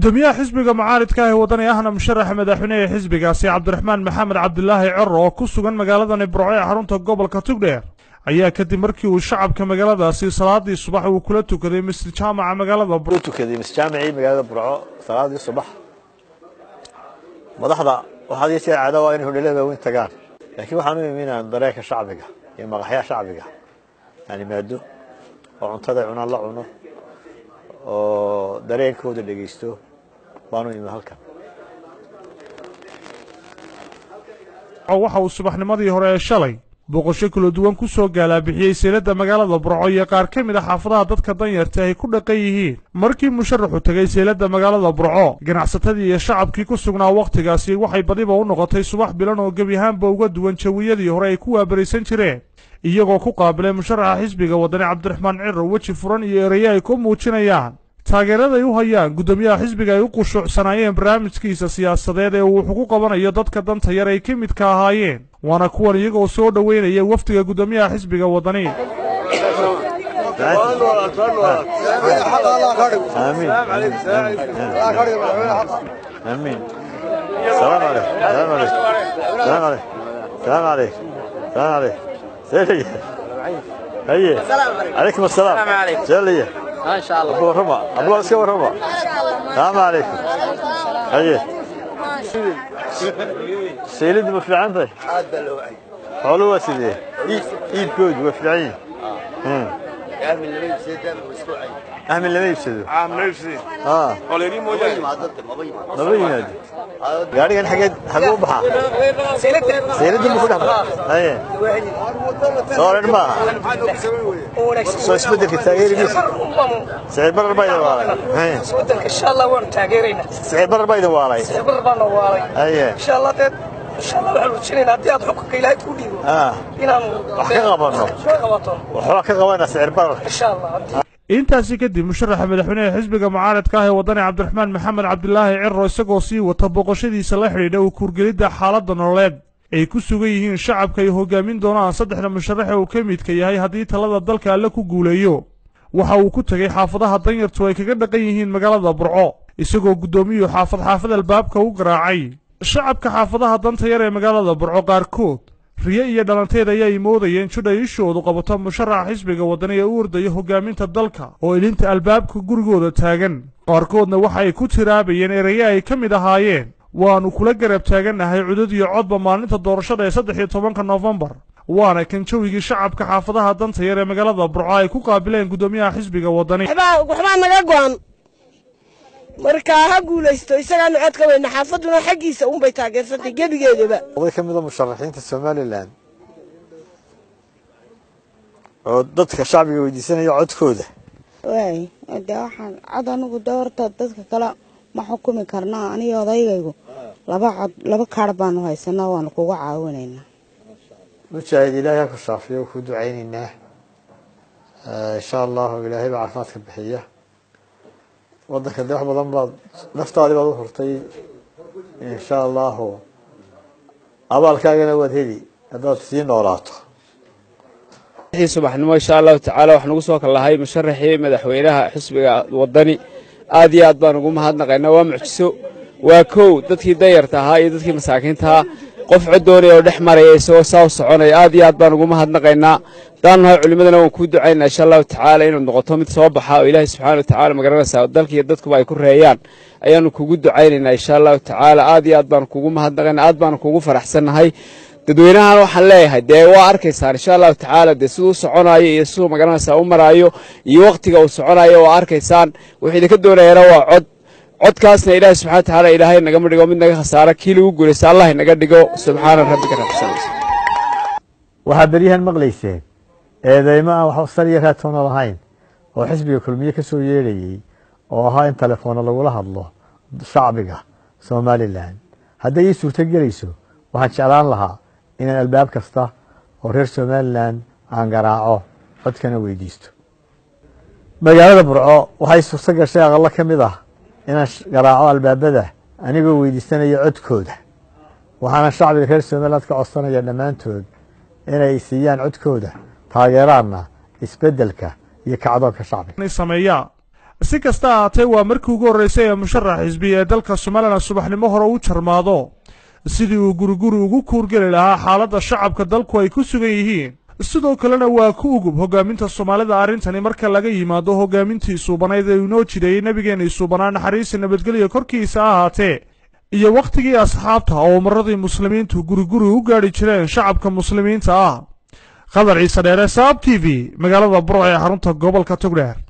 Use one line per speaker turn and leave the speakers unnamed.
gudoomiyaha xisbiga mucaaridka ah ee wadani ahna musharaxa madaxweyne ee xisbigaasi cabdiraxmaan maxamed cabdilaahi cero oo ku sugan magaaladani burco ee xarunta gobolka tugdheer ayaa kadib markii uu shacabka magaaladaasi salaadii subax uu kula tukaday masjid jaamaca magaalada burco
tukaday masjaamicii magaalada burco salaadii subax madaxda waxaad iyo jeer caado waa inay hodheelada waaweyn tagaan laakiin waxaan u imi inaan dareenka shacbiga iyo maqaxyaha shacbiga aan imaado oo cuntada cunaan la cuno oo dareenkooda dhegaysto baanu imi halkan
waxa uu subaxnimadii hore ee shalay booqasho kala duwan ku soo gaalaabixiyey seylada magaalada burco iyo qaar ka mid a xaafadaha dadka danyarta ay ku dhaqan yihiin markii musharaxu tegay seylada magaalada burco ganacsatadii iyo shacabkii ku sugnaa wakhtigaasi waxay badiba u noqotay subax bilan oo gebi ahaanba uga duwan jawiyadii hore ay ku waabaraysan jireen iyagoo ku qaabilay musharaxa xisbiga wadani cabdiraxmaan ciro weji furan iyo eraye ay ku muujinayaan taageerada ay u hayaan guddoomiyaha xisbiga ay u qushuucsanaayeen barnaamijkiisa siyaasadeed ee uu wuxu ku qabanayo dadka danta yar ay ka midka ahaayeen waana kuwan iyagoo soo dhoweynaya wafdiga guddoomiyaha xisbiga wadani
آمين السلام عليكم السلام عليكم السلام عليكم السلام عليكم السلام عليكم سيدي هيا عليكم السلام
السلام عليكم.
سيدي
ما شاء الله
أبو ربا أبو اسكو ربا السلام عليكم هيا سيلد ما في عندك حلوة سيدي إيد كود وفي أهمل لما يفسدوا آه laba yimaado gaarigan xageed xaguu baxaa seylada ma ku dhex baxa haye soo oran maaha soo isbedelka taageerigiisa sicir barar baa idin waalay haye
isbedelka insha allah waanu taageeraynaa
sicir barar baa idin waalay
sicir baana waalay
haye
insha allah deed insha allah waxaan rujinaynaa haddii aad xukunka ilaahay ku dhiibo
ah
inaanu
wax ka qabanno
ka qabato
waxbaa ka qabana sicir bararka
insha allah haddii
intaasi kadib musharaxa madaxweyneha xisbiga mucaaradka ah ee wadani cabdiraxmaan maxamed cabdilaahi ciro isagoo sii wata booqashadiisa la xidhiidha u kuurgelidda xaaladda nololeed ay ku sugan yihiin shacabka ay hogaamin doonaan saddexda musharaxe uu ka midka yahay haddii talada dalka alle ku guuleeyo waxa uu ku tegey xaafadaha danyartu ay kaga dhaqan yihiin magaalada burco isagoo guddoomiyuhu xaafad xaafad albaabka u garaacay shacabka xaafadaha danta yar ee magaalada burco qaarkood riye iyo dhalanteed ayay moodayeen judha ishoodu qabato musharaxa xisbiga wadani ee u ordaya hogaaminta dalka oo ilinta albaabka gurigooda taagan qaarkoodna waxa ay ku tiraabayeen eraye ay ka mid ahaayeen waannu kula garab taagannahay cudud iyo codba maalinta doorashada ee saddex iyo tobanka noofembar waana kan jawigii shacabka xaafadaha danta yar ee magaalada burco ay ku qaabileen guddoomiyaha xisbiga wadani
waxbaa naga go'an marka ha guulaysto isagaanu cod ka weyna xaafaduna xaggiisa unbay taageersantay gebigeedaba
oday ka mid a musharaxiinta somalilan oo dadka shacbiga weydiisanaya codkooda
waay de waxaan cod anigu de horta dadka kale ma xukumi karnaa aniga odaygaygu laba cod laba kaar baanu haysanaa waanu kuga caawinaynaa
mujaahid ilaahay ha ku shaafiyo ku ducaynaynaa insha allahu ilaahay baa caafimaadka bixiya wadanka de wax badan baad naftaadii baad u hurtay insha allahu abaalkaagana waad heli haddaad sii noolaato
subaxnimo insha allahu tacaala waxaan ugu soo kallahay musharaxii madaxweynaha xisbiga wadani aad iyo aad baan ugu mahadnaqaynaa waa mucjiso waa kow dadkii dayarta ahaa iyo dadkii masaakiinta ahaa qof cod doonaya oo dhex maraya isagoo saa u soconaya aad iyo aad baan ugu mahadnaqaynaa hadaan nahay culimadana waan kuu ducaynaa insha allahu tacaala inaad noqoto mid soo baxa oo ilaahay subxaana wa tacala magaranaysaa dalka iyo dadkuba ay ku reeyaan ayaanu kugu ducaynaynaa insha allahu tacaala aad iyo aad baan kugu mahadnaqaynaa aad baan kugu faraxsannahay dadweynahan waxaan leeyahay dee waa arkaysaan insha allahu tacaala dee siduu u soconaayo iyo siduu magaranaysaa u maraayo iyo wakhtiga uu soconayo waa arkaysaan wuxuu idinka doonayana waa cod codkaasna ilaahay subxana wa tacaala ilaahay nagama dhigo mid naga khasaara kii lagu guulaysta allah inaga dhigo subxaana rabbika rabbisan
waxaa beryahan maqlayseen eedeymo aan wax sal iyo raatoona lahayn oo xisbiga kulmiye ka soo yeedhayey oo ahaa in telefoona lagula hadlo shacbiga somalilan hadday ii suurto gelayso waxaan jeclaan lahaa inaan albaab kasta oo reer somalilan aan garaaco codkana weydiisto magaalada burco waxay suurto gashay aqallo ka mid ah inaan garaaco albaabada anigoo weydiisanaya codkooda waxaana shacbiga reer somaliland ka codsanaya dhammaantood inay siiyaan codkooda taageeraanna isbeddelka iyo kacdoonka shacbiga
sameeyaa si kasta ahaatee waa markii ugu horreysay ee musharax xisbi ee dalka somalilan subaxnimo hore u jarmaado sidii uu guriguri ugu kuurgeli lahaa xaaladda shacabka dalku ay ku sugan yihiin sidoo kalena waa ku ugub hogaaminta soomaalida arrintani marka laga yimaado hogaamintii suubanayd ee inoo jireeyey nebigeenii suubanaa naxariista nabadgelya korkiisa ahaatee iyo wakhtigii asxaabta oo umaradii muslimiintu guriguri u gaadhi jireen shacabka muslimiinta ah qadar ciise dheere saab t v magaalada burc ee xarunta gobolka togdheer